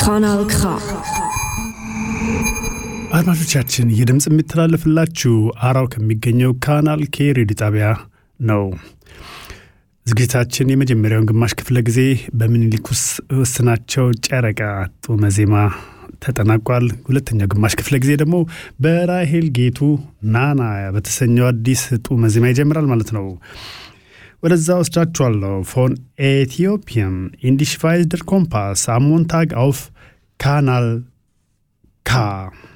Kanal K. አድማጮቻችን ይህ ድምፅ የሚተላለፍላችሁ አራው ከሚገኘው ካናል ኬ ሬዲዮ ጣቢያ ነው። ዝግጅታችን የመጀመሪያውን ግማሽ ክፍለ ጊዜ በምኒልክ ውስናቸው ጨረቃ ጡመ ዜማ ተጠናቋል። ሁለተኛው ግማሽ ክፍለ ጊዜ ደግሞ በራሄል ጌቱ ናና በተሰኘው አዲስ ጡመ ዜማ ይጀምራል ማለት ነው። ወደዛ ወስዳችኋለሁ። ፎን ኤቲዮፒያን ኢንዲሽቫይዝደር ኮምፓስ አሞንታግ አውፍ ካናል ካ